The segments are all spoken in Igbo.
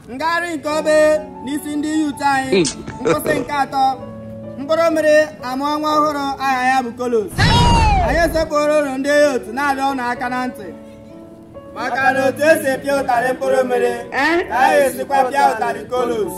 ngagharị nke obe n'isi ndị yut anyị nkwụsị nke atọ mkpụrụ mmiri amụọ nwa ọhụrụ aha ya bụ kolos anyị esepụrụ ụlọ ndị otu na-arịọ ụnụ aka na ntị maka na otu esi epịa ụtarị mkpụrụ mmiri ka anyị esikwa pịa ụtarị kolos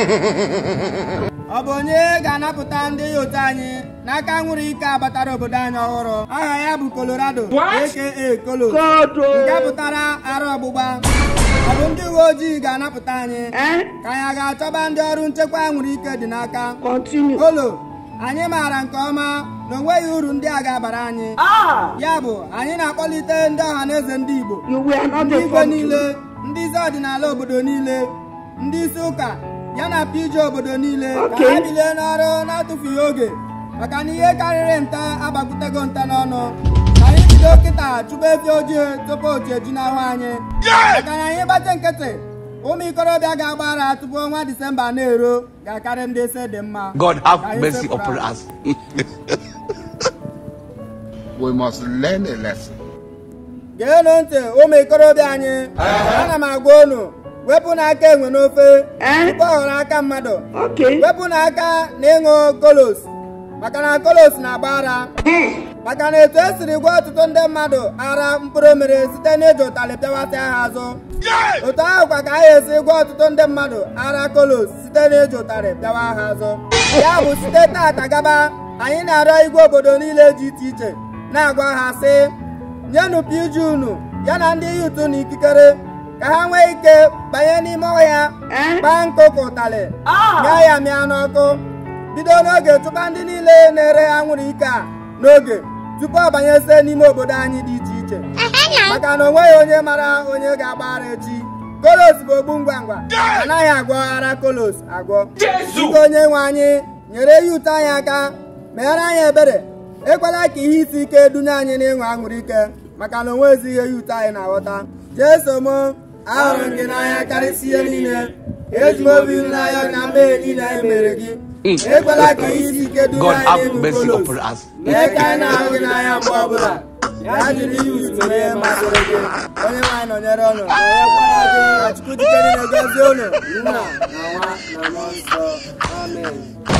ọ bụ onye ga-anapụta ndị otu anyị n'aka nwụrụ ike abatara obodo anyị ọhụrụ aha ya bụ colorado aka kolos nke pụtara ara ọgbụgba ọ bụ ndị uwe ojii ga-anapụta anyị ka anyị a ga-achọba ndị ọrụ nchekwa nwere ike dị n'aka kolo anyị maara nke ọma na onweghị uru ndị a ga-abara anyị ya bụ anyị na-akpọlite ndị ọha na eze ndị igbo ndị igwe niile ndị isi ọdịnala obodo niile ndị isi ụka ya na pije obodo niile ka ha bilie n'ọrụ na-atụfughị oge maka na ihe karịrị nta agbakutego nta n'ọnụ ka anyị bido kịta chụba efi ojii tupu oji eju n'ahụ anyị maka na anyị gbate nkịtị ụmụ ikorobịa ga-agbara tupu ọnwa disemba na-ero ga-akarị ndị ise dị mma God Ka have anyị mercy sepụrụ upon aka. us. We must learn a lesson. geenụ ntị ụmụ ikorobịa anyị ana m agwa unu wepụ n'aka enwe n'ofe tupu ọ ghọrọ aka mmadụ wepụ n'aka na ịṅụ kolos maka na kolos na-agba ara maka na etu esiri gwa ọtụtụ ndị mmadụ ara mkpụrụ mmiri site n'iji ụtalị pịawasị ha azụ otu ahụ kwa ka anyị esi gwa ọtụtụ ndị mmadụ ara kolos site n'iji ụtarị pịawa ha azụ ya bụ site tata gaba anyị na-arịọ igwe obodo niile dị iche iche na-agwa ha sị nyenụ piju unu ya na ndị yutu na ikikere ka ha nwee ike banye n'ime ọhịa gbaa nkụ ka ụtalị mịa ya mịa n'ọkụ bido n'oge chụpa ndị niile na-ere anwụrụ ike a n'oge tupu ọ banyesie n'ime obodo anyị dị iche iche maka na onweghị onye mara onye ga-agbara echi kolos bụ ogbu ngwa ngwa anaghị agwọ ara kolos agwọ biko onye nwe anyị nyere yut anyị aka meere anyị ebere ekwela ka ihe isi ike dunye anyị n'ịṅụ aṅụrụ ike maka na onwezi ihe yut anyị na-aghọta jeso m ahụrụ m gị n'anya karịsịa ihe niile eji m obi m n'anya na mmehie niile anyị mere gị ekwela ka ihe isi ike dunye God anyị have n'ịṅụ mercy kolos upon us. mee ka anyị na-ahụ gị n'anya mgbe ọbụla ya jiri ihe usoro ihe masịrị gị onye nwaanyị nọnyere ọnụ nọnyekwara gị ka chukwu dike niile gọzie unu nna na nwa na mmụọ nsọ amen